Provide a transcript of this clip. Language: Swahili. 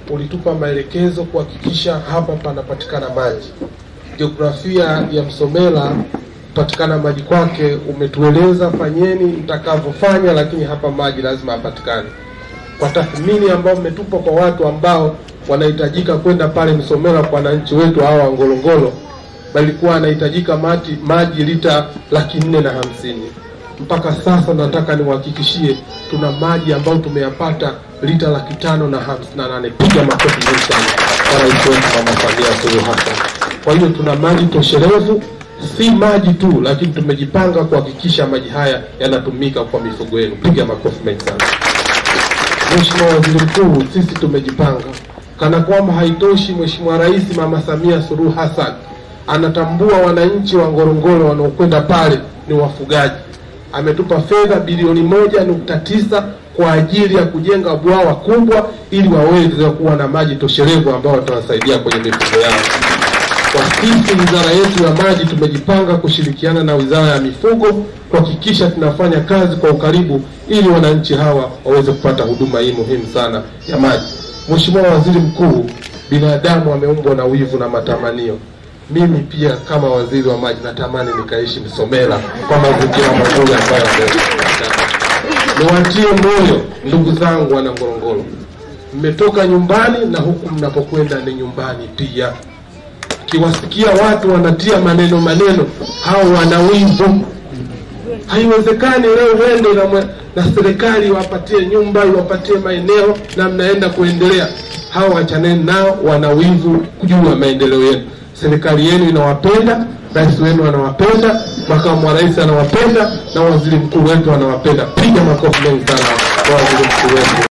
ulitupa maelekezo kuhakikisha hapa panapatikana maji. Jiografia ya Msomela kupatikana maji kwake umetueleza fanyeni mtakavyofanya, lakini hapa maji lazima yapatikane. Kwa tathmini ambayo mmetupa kwa watu ambao wanahitajika kwenda pale Msomela kwa wananchi wetu hawa wa Ngorongoro, balikuwa anahitajika maji, maji lita laki nne na hamsini mpaka sasa nataka niwahakikishie tuna maji ambayo tumeyapata lita laki tano na hamsini na nane. Piga makofi mengi sana kwa rais wetu Mama Samia Suluhu Hassan. Kwa hiyo tuna maji toshelevu, si maji tu, lakini tumejipanga kuhakikisha maji haya yanatumika kwa mifugo yenu. Piga makofi mengi sana. Mheshimiwa Waziri Mkuu, sisi tumejipanga kana kwamba haitoshi. Mheshimiwa Rais Mama Samia Suluhu Hassan anatambua wananchi wa Ngorongoro wanaokwenda pale ni wafugaji. Ametupa fedha bilioni moja nukta tisa kwa ajili ya kujenga bwawa kubwa ili waweze kuwa na maji toshelevu ambao watawasaidia kwenye mifugo yao. Kwa sisi wizara yetu ya maji tumejipanga kushirikiana na wizara ya mifugo kuhakikisha tunafanya kazi kwa ukaribu ili wananchi hawa waweze kupata huduma hii muhimu sana ya maji. Mheshimiwa Waziri Mkuu, binadamu ameumbwa na wivu na matamanio. Mimi pia kama waziri wa maji natamani nikaishi Msomela kwa mazingira mazuri ambayo yamepatikana. Niwatie moyo ndugu zangu wana Ngorongoro, mmetoka nyumbani na huku mnapokwenda ni nyumbani pia. Kiwasikia watu wanatia maneno maneno, hao wana wivu. Haiwezekani leo uende na, mwe- na serikali iwapatie nyumba iwapatie maeneo na mnaenda kuendelea. Hao wachaneni nao, wana wivu juu ya maendeleo yenu. Serikali yenu inawapenda, rais wenu anawapenda, makamu wa rais anawapenda, na waziri mkuu wetu anawapenda. Piga makofi mengi sana kwa waziri mkuu wetu.